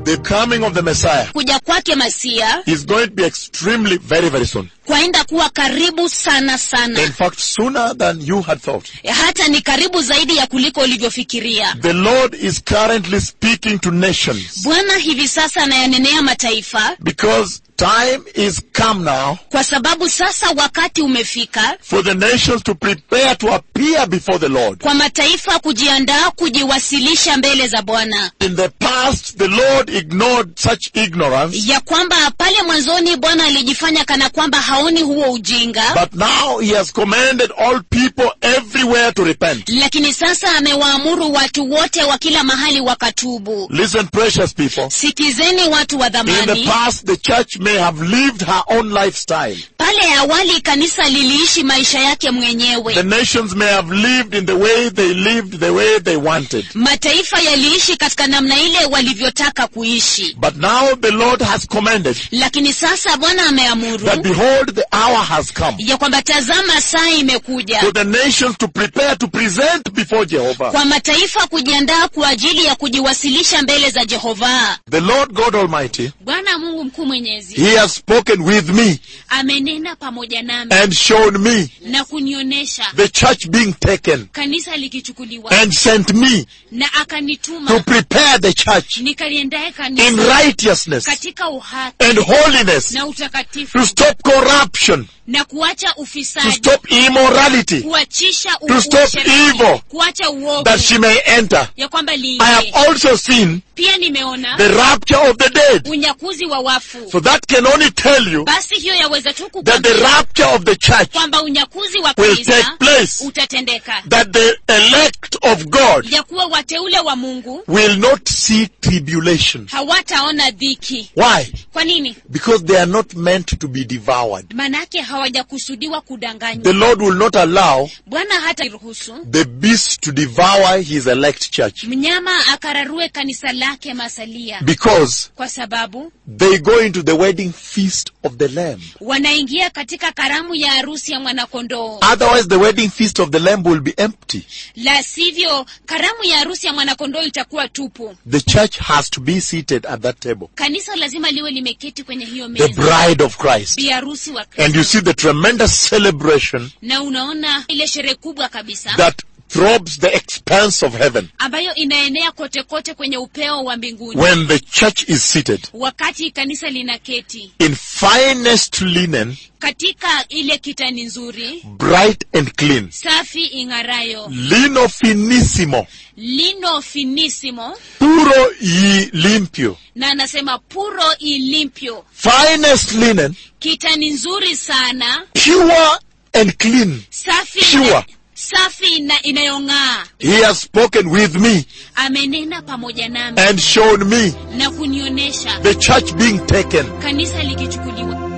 the coming of the Messiah kuja kwake masia is going to be extremely very, very soon. kwaenda kuwa karibu sana In sana fact, sooner than you had thought. hata ni karibu zaidi ya kuliko ulivyofikiria The Lord is currently speaking to nations bwana hivi sasa anayanenea mataifa because time is come now kwa sababu sasa wakati umefika for the nations to prepare to appear before the Lord. kwa mataifa kujiandaa kujiwasilisha mbele za bwana In the past, the Lord ignored such ignorance, ya kwamba pale mwanzoni bwana alijifanya kana kwamba haoni huo ujinga but now He has commanded all people everywhere to repent. lakini sasa amewaamuru watu wote wa kila mahali wakatubu Listen, precious people. sikizeni watu wa In the dhamani past, the church may have lived her own lifestyle. pale awali kanisa liliishi maisha yake mwenyewe The nations may have lived in the way they lived, the way they wanted. mataifa yaliishi katika namna ile walivyotaka kuishi But now the Lord has commanded lakini sasa bwana ameamuru that behold, the hour has come ya kwamba tazama saa imekuja for the nations to prepare to present before Jehovah. kwa mataifa kujiandaa kwa ajili ya kujiwasilisha mbele za jehova The Lord God Almighty, bwana mungu mkuu mwenyezi He has spoken with me amenena pamoja nami and shown me na kunionyesha the church being taken kanisa likichukuliwa and sent me na to akanituma prepare the church nikaliendae in kanisa righteousness katika uhaki and holiness na utakatifu to stop corruption, na kuacha to ufisadi stop immorality, kuachisha u- To stop usherati, evil. kuacha uovu that she may enter. ya kwamba I have liingie also seen pia nimeona the rapture of the dead. unyakuzi wa wafu So that can only tell you basi hiyo yaweza tu that the kukwambia rapture of the church, kwamba unyakuzi wa will kanisa take place. utatendeka that the elect of God ya kuwa wateule wa mungu will not see tribulation. hawataona dhiki Why? kwa nini Because they are not meant to be devoured. manake hawajakusudiwa kudanganywa The Lord will not allow bwana hata ruhusu the beast to devour his elect church mnyama akararue kanisa lake masalia because kwa sababu they go into the wedding feast of the Lamb. wanaingia katika karamu ya harusi ya mwanakondoo Otherwise, the wedding feast of the Lamb will be empty. la sivyo karamu ya harusi ya mwanakondoo itakuwa tupu The church has to be seated at that table. kanisa lazima liwe limeketi kwenye hiyo The meza bride of Christ. bi harusi wa And Kristo. you see the tremendous celebration na unaona ile sherehe kubwa kabisa that throbs the expanse of heaven ambayo inaenea kote kote kwenye upeo wa mbinguni when the church is seated wakati kanisa linaketi in finest linen, katika ile kitani nzuri bright and clean, safi ing'arayo lino finissimo, lino finisimo puro y limpio, na anasema puro ilimpyo finest linen, kitani nzuri sana pure and clean. safi Pure. na, safi na inayong'aa He has spoken with me amenena pamoja nami and shown me na kunionyesha the church being taken kanisa likichukuliwa